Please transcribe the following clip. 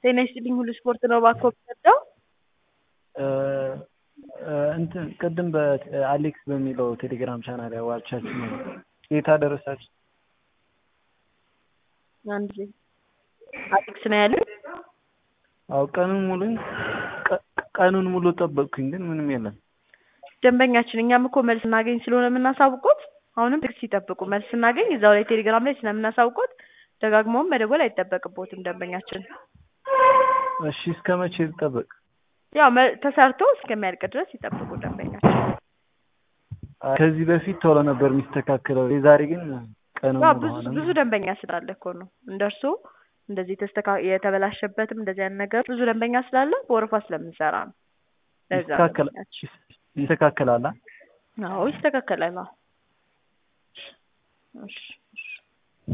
ጤና ይስጥልኝ ሁሉ ስፖርት ነው እባክዎ የምትወደው? እንትን ቅድም በአሌክስ በሚለው ቴሌግራም ቻናል ያዋቻችሁ ነው የት አደረሳችሁ? አንድ ጊዜ አሌክስ ነው ያሉት? አዎ ቀኑን ሙሉ ቀኑን ሙሉ ጠበቅኩኝ ግን ምንም የለም። ደንበኛችን እኛም እኮ መልስ እናገኝ ስለሆነ የምናሳውቆት አሁንም ትዕግስት ይጠብቁ። መልስ ስናገኝ እዛው ላይ ቴሌግራም ላይ ስለምናሳውቆት ደጋግመውም መደወል አይጠበቅቦትም ደንበኛችን። እሺ እስከ መቼ ልጠበቅ? ያው መ- ተሰርቶ እስከሚያልቅ ድረስ ይጠብቁ ደንበኛችን። ከዚህ በፊት ቶሎ ነበር የሚስተካከለው የዛሬ ግን ቀኑ ያው ሙሉ ብዙ ሆነ። ብዙ ደንበኛ ስላለ እኮ ነው እንደ እርሶ እንደዚህ ተስተካ የተበላሸበትም እንደዚህ አይነት ነገር ብዙ ደንበኛ ስላለ በወረፋ ስለምንሰራ ነው። ለዛ ነው ይስተካከላል ደንበኛችን። ይስተካከላል አ? አዎ ይስተካከላል። አዎ እሺ